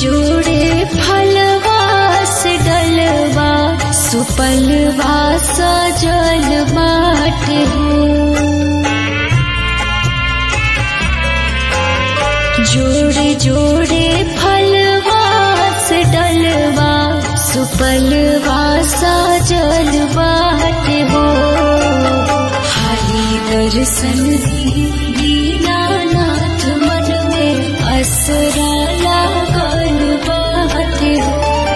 जोड़े फलवा से डलवा सुपलवा सजल बाटे हो जोड़े जोड़े फलवा से डलवा सुपलवा सजल बाटे हो हाली दर्शन दीनानाथ मन में असरा लागल बाटे हो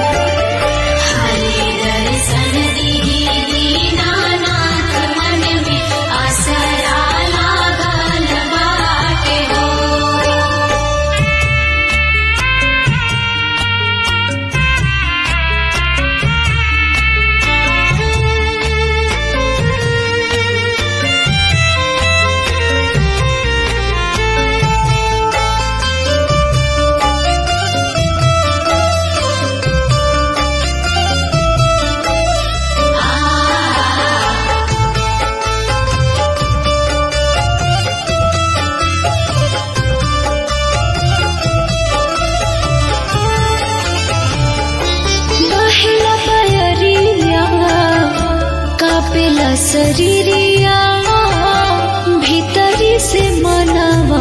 हरे दर्शन दीनानाथ मन में आसरा लागल बाटे हो बहेला बयरिया कापेला शरीरिया भीतरी से मनवा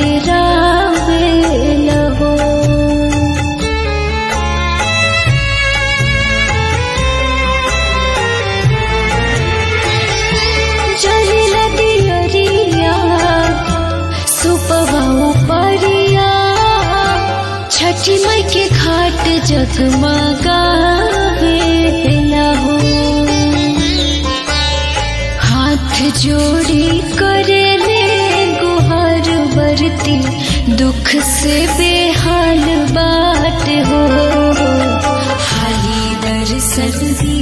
डेरावेला हो जलिला दियरिया सुपवा उपरिया छठी माई के घाट जगमगावेला हो हाथ जोड़ी करे ले गुहार बरती दुख से बेहाल बाट हो हाली दर्शन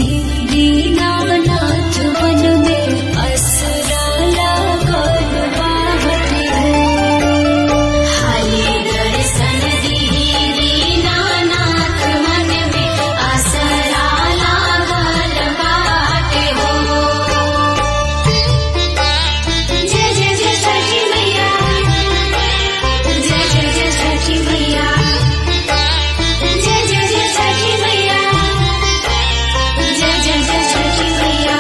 दीनानाथ मन में असरा लागल बाटे हो हरे दर्शन दीनानाथ मन में आसरा लागल बाटे हो जय जय जय छठी मैया जय जय जय छठी मैया जय जय जय छठी मैया जय जय जय छठी मैया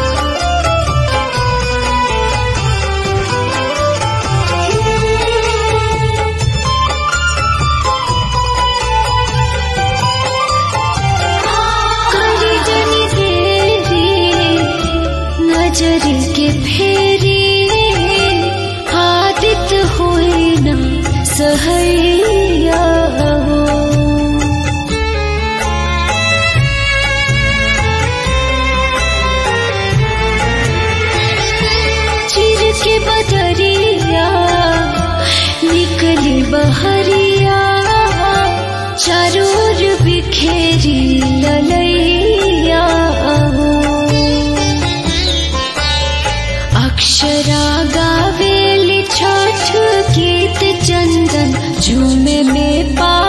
करी जनी देरी नजर के फेरी आदित हुई न सहैया हो चिर के बदरिया निकली बहरिया चारों ओर बिखेरी ललैया हो अक्षरा गावेली छठ गीत चंदन झूमे में पा